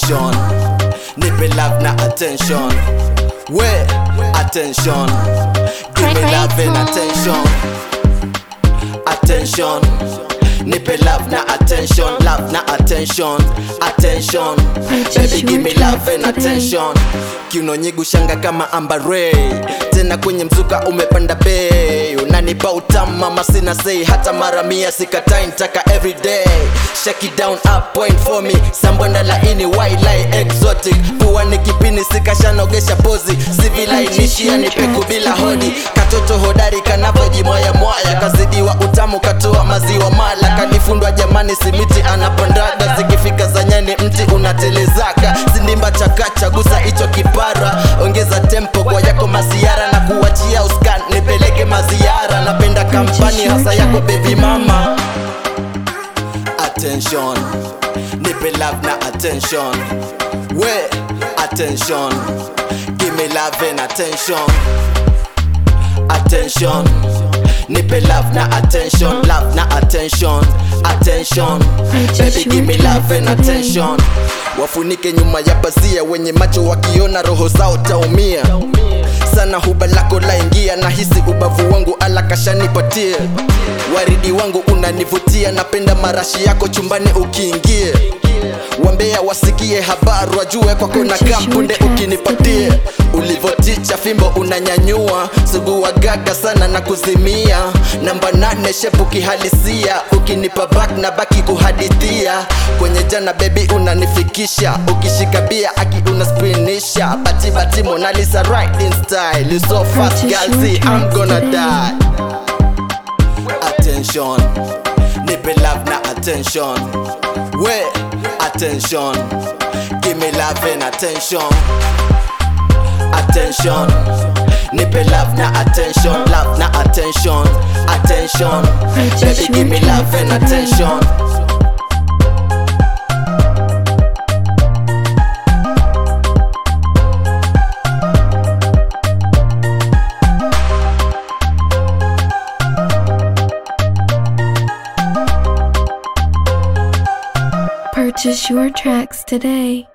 attention nipe love na attention we attention give me love and attention attention nipe love na attention love na attention attention baby give me love and attention kiuno nyigu shanga kama ambare tena kwenye mzuka umepanda bei unanipa utamu mama sina sei hata mara mia sikatai ntaka everyday shake it down up point for me sambwenda laini wildlife exotic pua ni kipini sikashanogesha pozi sivilainishia ni peku bila hodi katoto hodari kanavojimoya mwaya kazidiwa utamu katoa maziwa mala kanifundwa jamani simiti anapandaga zikifika za nyani mti unatelezaka sindimba chakacha gusa hicho kipara ongeza tempo kwa yako masiara na kuachia uskan nipeleke maziara napenda kampani hasa yako baby mama attention nipe love na attention we attention give me love and attention attention nipe love na attention love na attention attention baby give me love and attention wafunike nyuma ya pazia wenye macho wakiona roho zao taumia sana huba lako laingia na hisi ubavu wangu ala kashanipatia waridi wangu unanivutia napenda marashi yako chumbani ukiingia wambea wasikie habari wajue kwako na kampunde ukinipatia ulivoticha fimbo unanyanyua sugua gaga sana na kuzimia namba nane shepu kihalisia ukinipa bak na baki kuhadithia kwenye jana bebi unanifikisha ukishika bia aki unaspinisha batibati monalisa right in style you so fast girl see I'm gonna die attention nipe love na attention we attention give me love and attention attention nipe love na attention love na attention attention baby give me love and attention Purchase your tracks today.